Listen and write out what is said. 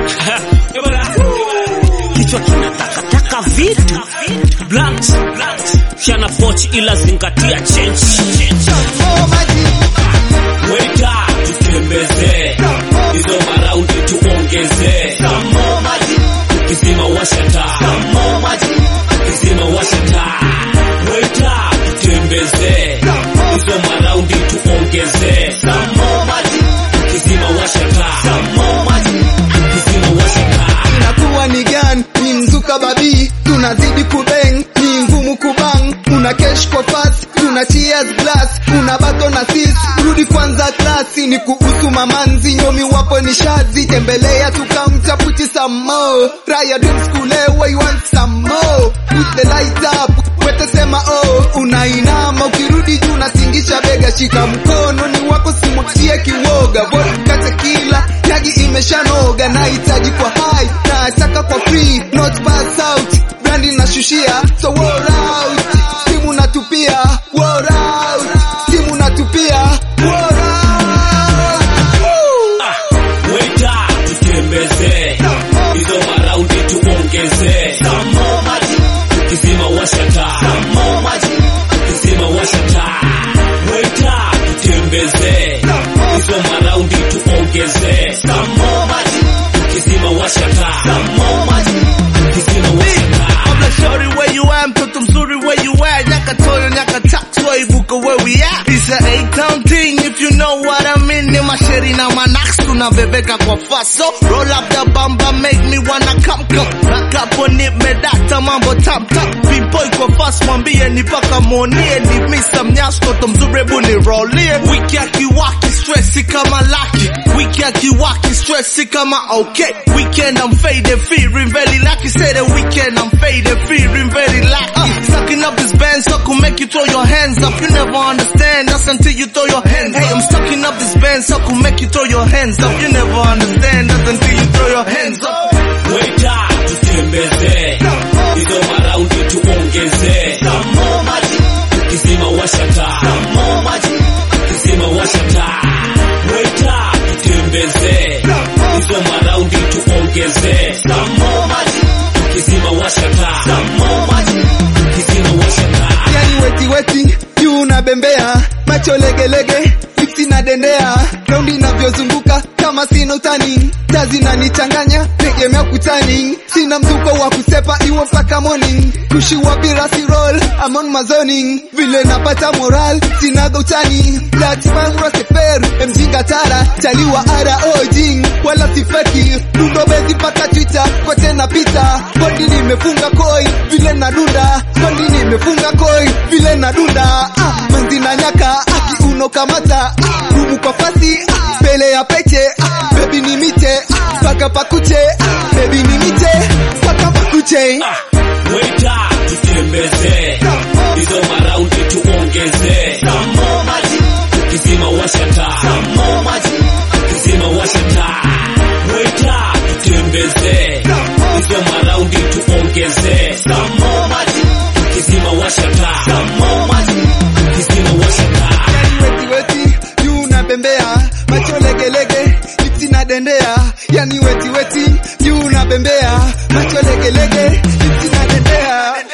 kichwa kinatakataka vitu blunt chana pochi ila zingatia change weka tutembeze hizo maraundi tuongeze kizima washata kizima washata weka tutembeze hizo maraundi tuongeze kizima washata kizima washata inakuwa ni gan ni mzuka babii tunazidi kubeng ni ngumu kubang una kesh kwa fast tuna cheers glass una bato na sis rudi kwanza klasi ni kuhusu mamanzi nyomi wapo ni shazi tembelea tukamta puti some more raya dreams kule where you want some more put the light up wete sema oh unainama ukirudi juu unatingisha bega shika mkono ni wako simwachie kiwoga vodka tequila yagi imeshanoga nahitaji kwa high nataka kwa free not pass out brandi nashushia so war out simu natupia war out simu natupia war out Woo! weka tutembeze hizo maraundi tuongeze kizima washata kizima washata weka tutembeze hizo maraundi tuongeze kizima washata kizima washata Kabla shorty where you at, mtoto mzuri where you at Nyaka toyo nyaka tax waibuka where we at It's a A-town thing if you know what I mean Ni masheri na manax tunabebeka kwa faso Roll up the bamba make me wanna come come Back up on it medata mambo tap tap P-boy kwa fast mwambie ni paka monie Ni misa mnyash toto mzuri ebu ni rollie Wiki akiwaki stressi kama lucky Wiki akiwaki stressi kama okay Weekend I'm faded feeling very lucky Say the weekend I'm faded feeling very lucky Sucking up this band so could make you throw your hands up You never understand us until you throw your hands Hey I'm sucking up this band so could make you throw your hands up You never understand us until you throw your hands up weka tutembeze hizo maraundi tuongeze kizima washata kizima washata weka tutembeze hizo maraundi tuongeze kizima washata kizima washata yani weti weti juu unabembea macho legelege lipsi na dendea raundi inavyozunguka kama sina utani taa zinanichanganya tegemea kutani sina mzuko wa kusepa iwe mpaka morning kushiwa birasi roll I'm on my zoning vile napata moral sinaga utani latimangurasefer mjinga tara chaliwa ara ojing wala sifeki dundo bezi paka twitter kwa tena pita bondi nimefunga koi vile nadunda bondi nimefunga koi vile nadunda ah, manzi na nyaka akiuno kamata ah, gumu kwa fasi ah, mbele ya peche ah, bebi ni miche ah, paka pakuche ah, bebi ni miche paka pakuche weka tutembeze hizo maraundi tuongeze kizima washata kizima washata weka tutembeze hizo maraundi tuongeze kizima washata kizima washata yani weti weti juu unabembea macho legelege lipsi na dendea yani weti weti juu unabembea macho legelege lipsi na dendea